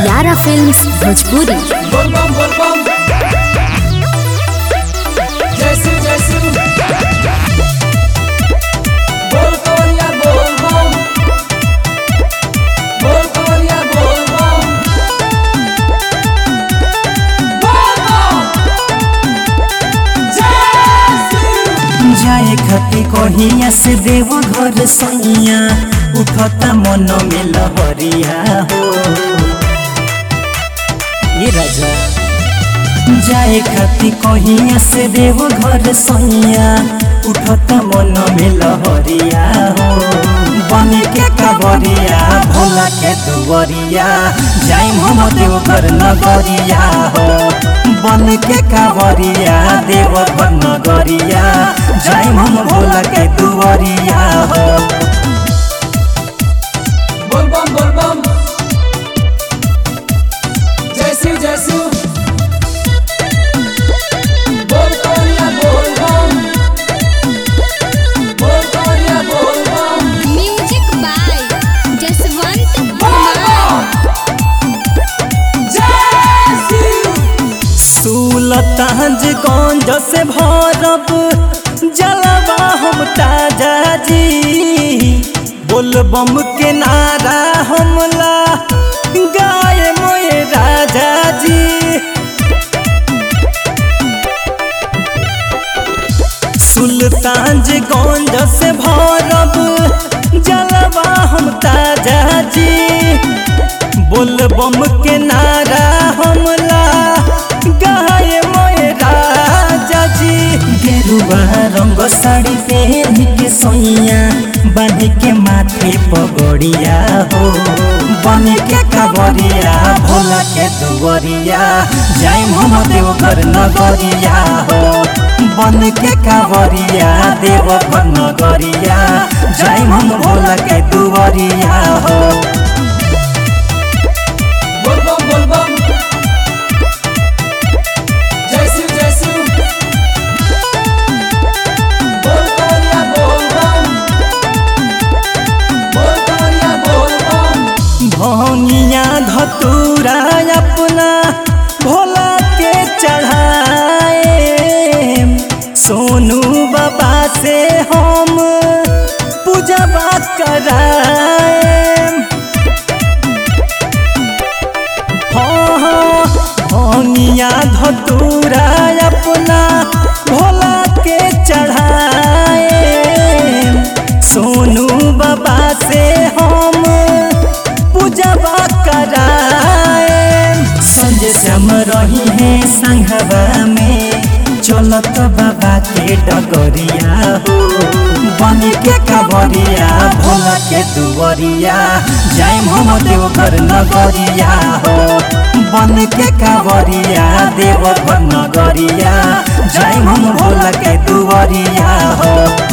यारा फिल्म्स भोजपुरी बोल बम बोल बम जय शिव जय शिव बोल कवरिया बोल बम बोल कवरिया बोल बम बोल बम जय शिव जाए खती कहिया से देव घर सैया उठता मन में लहरिया हो ये राजा जाए खती कहिया से देव घर सैया उठता मन में लहरिया हो बन के कबरिया भोला के दुवरिया जाए हम देव घर नगरिया हो बन के कावरिया देव घर नगरिया जाए हम भोला के दुवरिया हो बोल बम बोल बम जय शिव जय शिव बोल कवरिया बोल बम बोल कवरिया बोल बम म्यूजिक बाय जसवंत बोल बम जय शिव सुलताज गंज से भरब जलवा हम ताजा जी बोलबम के नारा हमला गाय मोए राजा जी सुल्तानज गंज से भरब जलवा हम ताजा जी बोलबम के नारा हमला गाय मोए राजा जी गेरुआ रंग साड़ी पहन के सोइया बांध के माथे पगड़िया हो बन के कबरिया भोला के दुवरिया जाय हम देव घर नगरिया हो बन के कावरिया देव घर नगरिया जाय हम भोला के दुवरिया हो बोल बम बोल बम जय शिव जय शिव बोल कवरिया बोल बम बोल कवरिया बोल बम भौनिया धतूरा अपना भोला के चढ़ाए सोनू बाबा से हम पूजवा कराए हाँ हाँ भौनिया धतूरा अपना भोला के चढ़ाए सोनू बाबा से हम पूजवा कराए संजय श्याम रही है संघवा में चलत बाबा के डगरिया हो बन के कबरिया भोला के दुवरिया जाय हम देव घर नगरिया हो बन के कबरिया देव घर नगरिया जाय हम भोला के दुवरिया हो